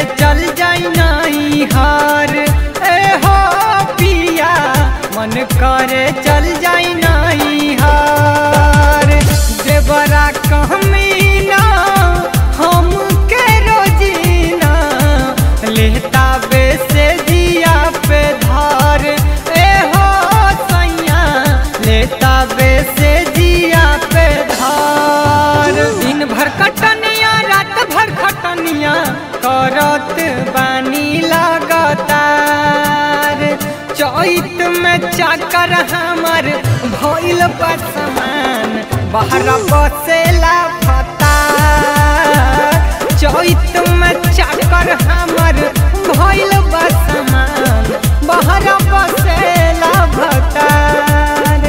चल जाई नहीं हार ए हो पिया मन करे चल जाई नहीं हार देवरा कहमीना हम के रोजीना लेता बे से दिया पे धार ए हो सैया लेता बे से दिया पे धार दिन भर कटनिया रात भर खटनिया करत बानी लगातार चैत में चाकर हमर भइल बा समान बाहर बसेला फता चैत में चाकर हमर भइल बा समान बाहर बसेला भतार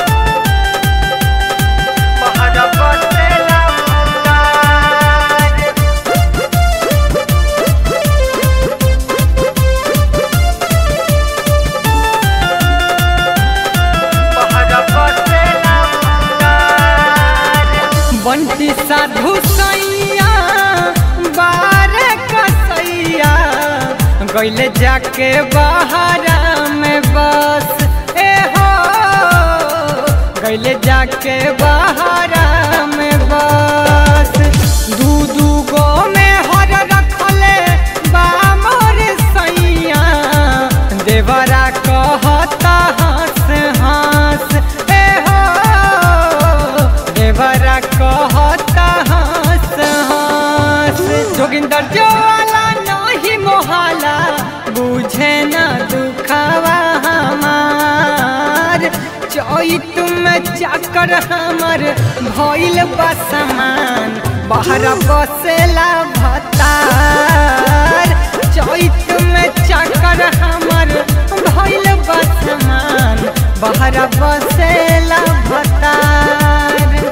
बाहर बसेला भतार बंटी साधु सैया बारे कसैया गैले जाके बहारा में बस ए हो गैले जाके बहारा में बस दू दू गो में हर रखले बा मोर सैया देवरा कहता हंस हंस ए हो देवरा कहता हंस हंस जोगिंदर जोवाला नहीं मोहाला बुझे ना दुखावा हमार चैत में चाकर हमर भइल बा समान बाहर बसेला भता